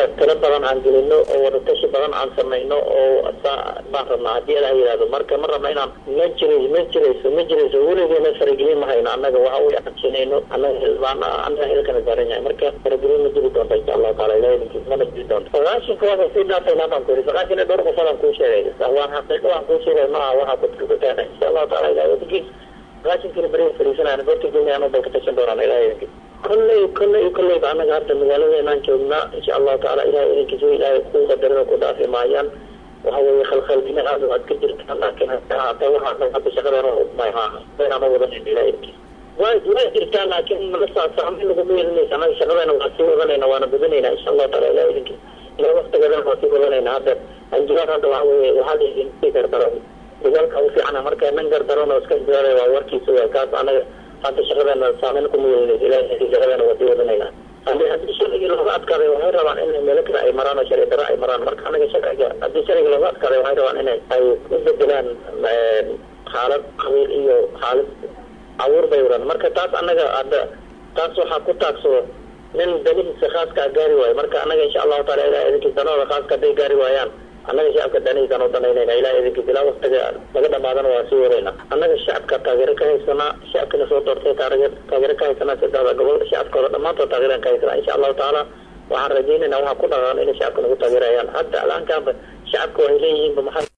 annaga tiro badan aan gelino oo wadatashi badan aan samayno oo baan rabnaa haddii ala yihahdo marka ma rabna inaan ma jiray ma jirayso ma jirayso weligeena faragelin ma hayno annaga waxa uu aqabsanayno annaga hilbaan annaga hilkana saaran yahay marka faragelin ma jiri doonta insha allahu taala ilahi idinkiis mana jiri doonto sagaashinka waxa sii dhaafayna baan ku yiri sagaashan iyo dhowr qofadaan kuu sheegay waan xaqiiqo waan kuu sheegay maaha waxa kudkukutaan insha allahu taala ilahi idinkiis sagaashankina beri fariisanayna dadka goynayaan bay ka tashan doonaan ilahi idinkiis kolley kolley kolleyba annaga hadda magaaladeenaan joognaa insha allahu taala ilahay idinkiisa ilaahay ku qadarada ku dhaafi maayaan waxa weeye khalkhalgina aad waad ka jirtaa laakiin hata waxaa hadda shaqadeena maynaan wadanan ilahay idinkiisa way way jirtaa laakiin malasaa saameyn laguma yeelanaysa annaga shaqadeena waa sii wadanayna waana badanayna insha allahu taala ilahay idinkiisa ilaa waktigeedana waa sii wadanayna hadda anjilaan hadda waxa weeye waxaa laidin gardaro dagaalka u fiicana marka nin gardaron oo iska jaaray waa warkiisa waa kaas annaga hadda shaqadeena saameyn kuma yeelanaysa ilahay shaqadeena waa sii wadanayna hadii haddii sharcigii looga adkaaday waxay rabaan inay meelo kale ay maraan oo sharci daro ay maraan marka anaga sharciga haddii sharciga looga adkaaday waxay rabaan inay ay u bedelaan xaalad qabiil iyo xaalad abuur bay wadaan marka taas annaga hadda taas waxaa ku taagsado nin danihiisa khaaska gaari waayo marka annaga insha allahu taala ilahay idinkiis danahooda khaaska hadday gaari waayaan annaga shacabka danihiisaan u danaynayna ilahay idinkiis ilaa waktiga laga dhamaadana waa sii wadayna annaga shacabka taageero ka haysanaa shacabkina soo doortay taageero ka haysanaa saddexda gobol shacabkooda dhammaantood taageeraan ka haysanaa insha allahu tacaala waxaan rajaynayna waxaa ku dhaqaan inay shacabka nagu taageerayaan hadda alaankaanba shacabka waxay leeyihiinba maxaa